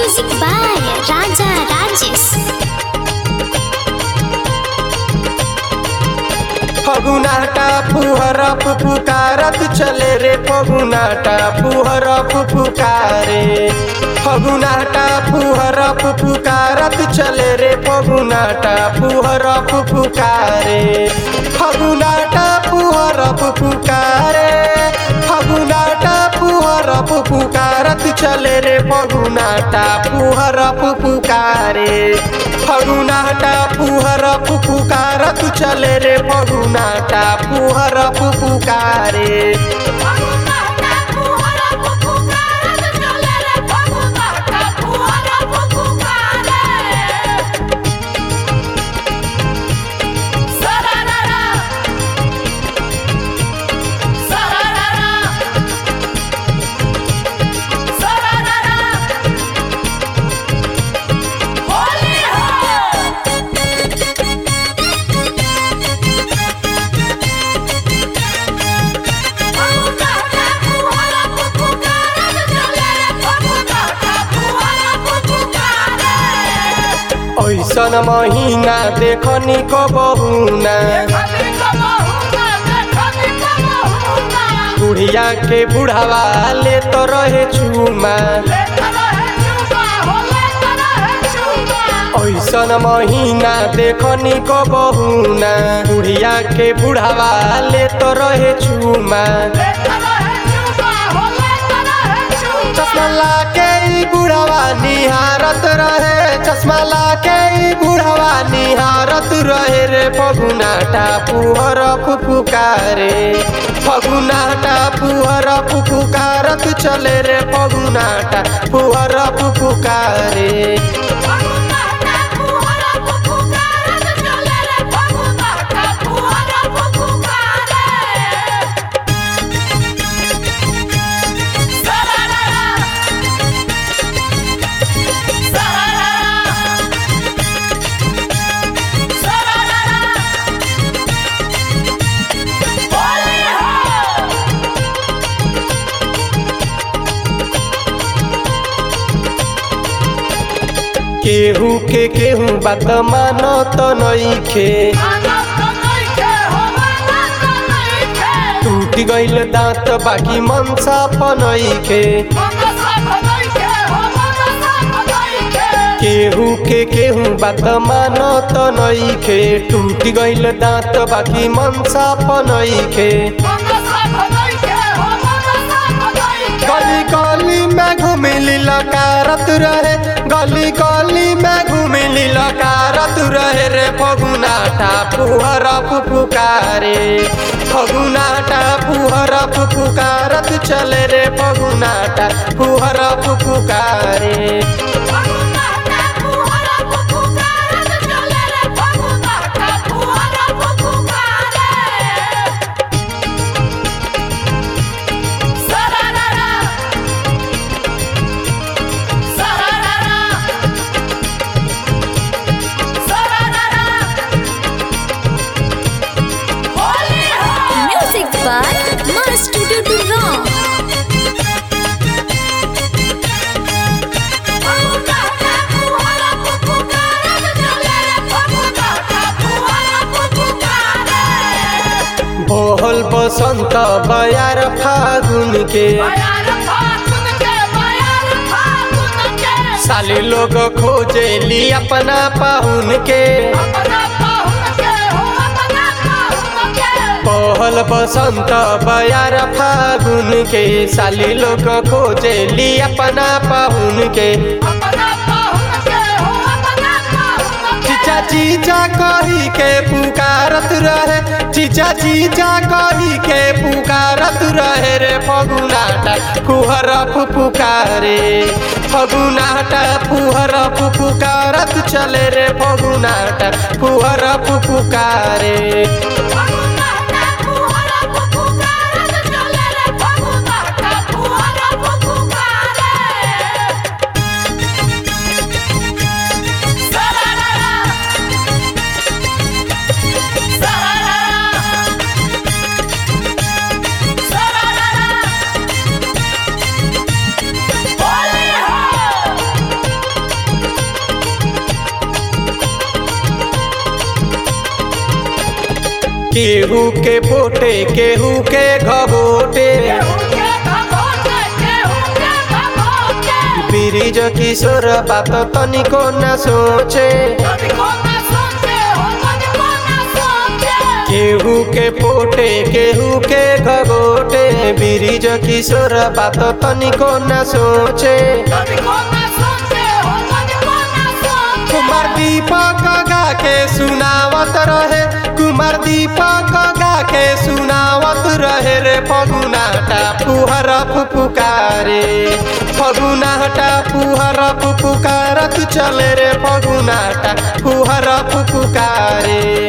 Music by Raja Rajesh. फगुनाटा फुहरफ फुकारत चले रे फगुनाटा फुहरफ फुकारे फगुनाटा फुहरफ फुकारत चले रे फगुनाटा फुहरफ फुकारे फगुनाटा फुहरफ फुकारे फगुनाटा फुहरफ फुकारत चले रे फगुनाटा फुहरफ फुकारे फगुनाटा फुहरफ फुकारत चले रे फगुनाटा फुहरफ फुकारे ऐसन महीना देखनी कबहुना बुढ़िया के बुढ़ावा ले तो रहे चूमा ऐसन महीना देखनी कबहुना बुढ़िया के बुढ़ावा ले तो रहे चूमा चश्मा लाके ई बुढ़ावा निहारत रहे चश्मा लाके ई बुढ़ावा निहारत रहे रे फगुनाटा पुहर फुफुकारे फगुनाटा पुहर फुफुकारत चले रे फगुनाटा पुहर फुफुकारे केहू के केहू बात मानो तो नइखे टूट गइल दांत बाकी मनसा पनइखे केहू के केहू बात मानो तो नइखे टूट गइल दांत बाकी मनसा पनइखे गली गली में घुमिली लकारत रहे गली गली में घुमिली लकारत रहे रे फगुनाटा पुहर फुफुकारे फगुनाटा पुहर फुफुकारत चले रे फगुनाटा Puhar फुफुकारे Music by Master Dudu Ram. बोहल बसंत बयार फागुन के साली लोग खोजेली अपना पाहुन के पहल बसंत बयार फागुन के साली लोग खोजेली अपना पाहुन के चीचा चीचा कही के पुकारत रहे चीचा चीचा कही के पुकारत रहे रे फगुनाटा फुहर फुफुकारे फगुनाटा फुहर फुफुकारत चले रे फगुनाटा फुहर फुफुकारे केहू के पोटे केहू के घबोटे ब्रिज किशोर बात तनिको न सोचे केहू के पोटे केहू के घबोटे ब्रिज किशोर बात तनिको न सोचे कुमार दीपक गा के सुनावत रहे कुमार दीपक गा के सुनावत रहे रे फगुनाटा फुहर फुफुकारे फगुनाटा फुहर फुफुकारत चले रे फगुनाटा फुहर फुफुकारे